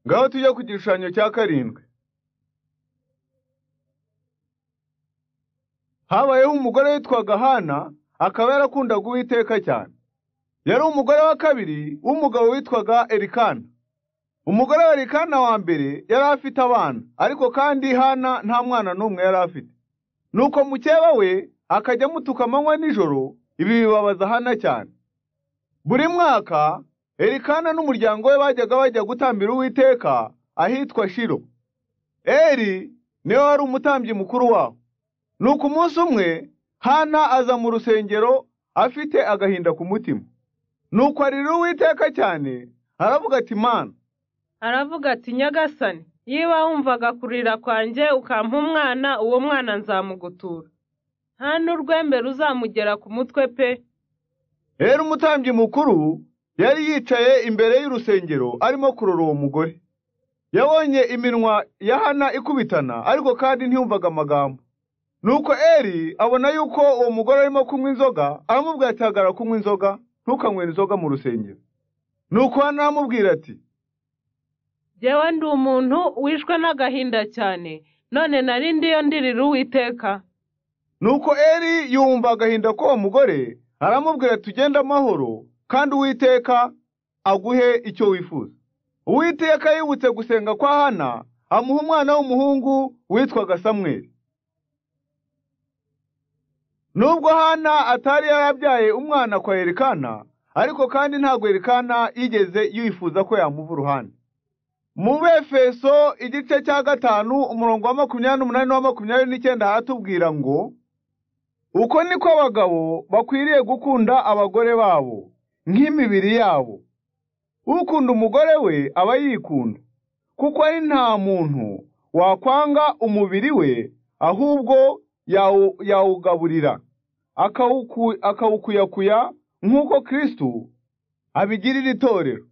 ngaho tujya ku gishushanyo cya karindwi habayeho umugore witwaga hana akaba yarakundaga uwiteka cyane yari umugore wa kabiri w'umugabo witwaga erikana umugore wa erikana wa mbere yari afite abana ariko kandi hana nta mwana n'umwe yari afite nuko mukeba we akajya amutuka amanywa nijoro ibi bibabaza hana cyane buri mwaka erikana n'umuryango we bajyaga bajya gutambira uwiteka ahitwa shiro eri niwe wari umutambyi mukuru waho nuko umunsi umwe hana aza mu rusengero afite agahinda ku mutima nuko arira uwiteka cyane aravuga ati mana aravuga ati nyagasani niba wumvaga kurira kwanjye ukampa umwana uwo mwana nzamugutura nta n'urwembe ruzamugera ku mutwe pe rero umutambyi mukuru yari yicaye imbere y'urusengero arimo kurora uwo mugore yabonye iminwa ya hana ikubitana ariko kandi ntiyumvaga amagambo nuko eri abona yuko uwo mugore arimo kunywa inzoga aramubwira ati hagarara kunywa inzoga ntukanywere inzoga mu rusengero nuko hana aramubwira ati Jyewe ndi umuntu wishwe n'agahinda cyane none nari ndiyo ndirira uwiteka nuko eri yumva agahinda k'uwo mugore aramubwira tugende amahoro kandi uwiteka aguhe icyo wifuza uwiteka yibutse gusenga kwa hana amuha umwana w'umuhungu witwaga samweli nubwo hana atari yarabyaye umwana kwa erikana ariko kandi ntabwo erikana yigeze yifuza ko yamuva uruhande mu befeso igice cya gatanu umurongo wa makumyabiri n'umunani n'uwa makumyabiri n'icyenda haratubwira ngo uko niko abagabo bakwiriye gukunda abagore babo nk'imibiri yabo ukunda umugore we aba yikunda kuko ari nta muntu wakwanga umubiri we ahubwo yawu- yawugaburira akawuku- akawukuyakuya nk'uko kirisitu abigirira itorero